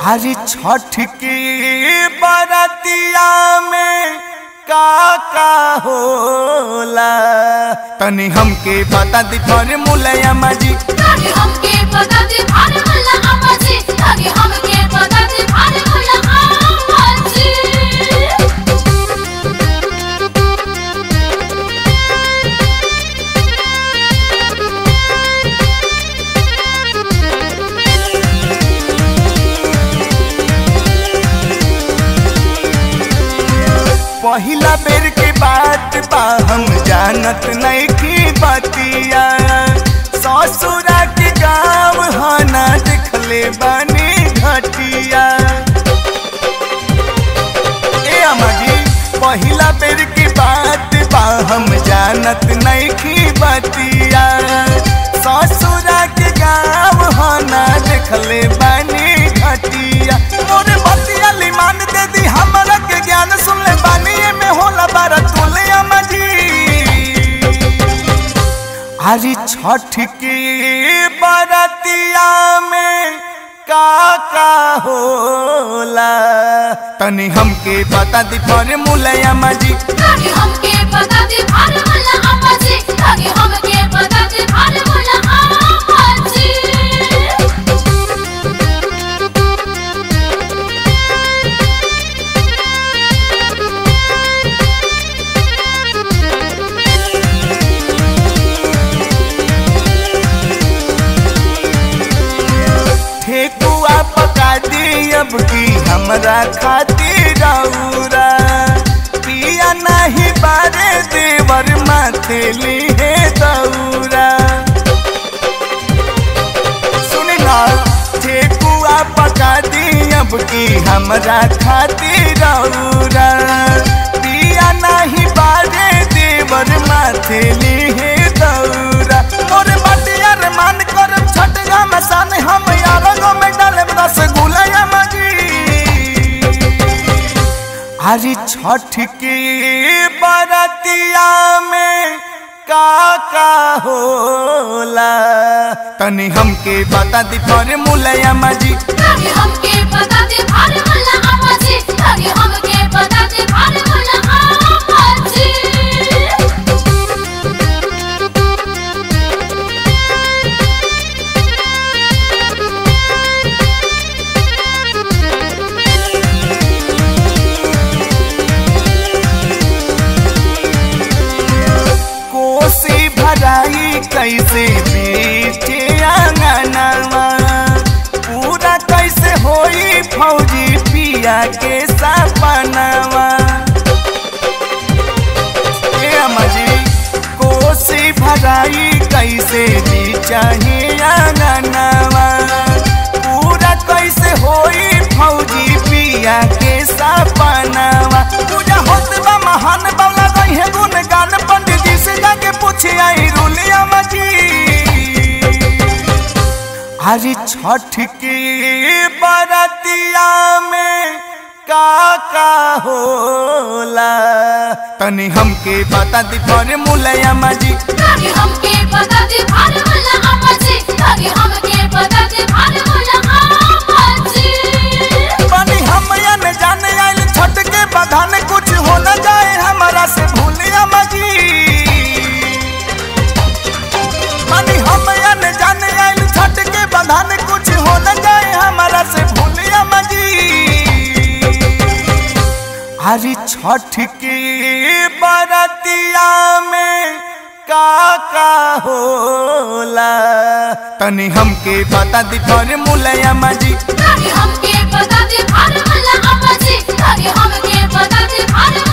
हरी छठ की बरतिया में का का होला तनी हमके बता दी पर मुलैया माजी ताकि हमके पता दे भार वाला आवाज़े ताकि हमके पता दे भार वाला आवाज़े पहिला बेर के बात बा हम जानत नहीं की बतिया ससुरा के गाँव हना देखले बानी घटिया ए अमाजी पहिला बेर की बात बा हम जानत नहीं की बतिया ससुरा के गाँव हना देखले बानी घटिया मोरे बतिया लिमान दे दी हमरा के ज्ञान सुन ले बानी में होला बारा तुले अमाजी हरी छठ की बरतिया में का का होला तनी हमके बता दी पर मुलैया माजी ताकि हमके पता दे भार वाला आवाज़े ताकि हमके पता दे भार वाला आवाज़े ठेकुआ पका दी अब की हमरा खातिर रौरा पिया नहीं बारे देवर माथे लिए दौरा सुनी ना ठेकुआ पका दी अब की हमरा खातिर रौरा पिया नहीं बारे देवर माथे लिए दौरा मोरे बटिया रे मान कर छटगा में सान हम यार गो में डाले रस गुलया मजी हरी छठ की बरतिया में का का होला तनी हमके बता दी पर मुलैया माजी ताकि हमके पता दे भार वाला आवाज़े ताकि हमके पता दे भार वाला आवाज़े कोसी भराई कैसे बीचे आंगनवा पूरा कैसे होई फौजी पिया के सपनवा ए अम्माजी कोसी भराई कैसे बीचाही आंगनवा पूरा कैसे होई फौजी पिया के सपनवा पूजा होत बा महान बाबला गई है गुण गान पंडित जी से जाके पूछे आई रुलिया मजी हरी छठ की बरतिया में का का होला तनी हमके बता दी पर मुलैया माजी ताकि हमके पता दे भार वाला आवाज़े ताकि हमके पता दे भार वाला आवाज़े बनी हम या न जाने आइल छठ के बधाने कुछ हो न जाए हमारा से भूलिया मजी बनी हम या न जाने आइल छठ के बधाने कुछ हो न जाए हमारा से भूलिया मजी हरी छठ की बरतिया में का का होला तनी हमके बता दी पर मुलैया माजी ताकि हमके पता दे भार वाला आवाज़े ताकि हमके पता दे भार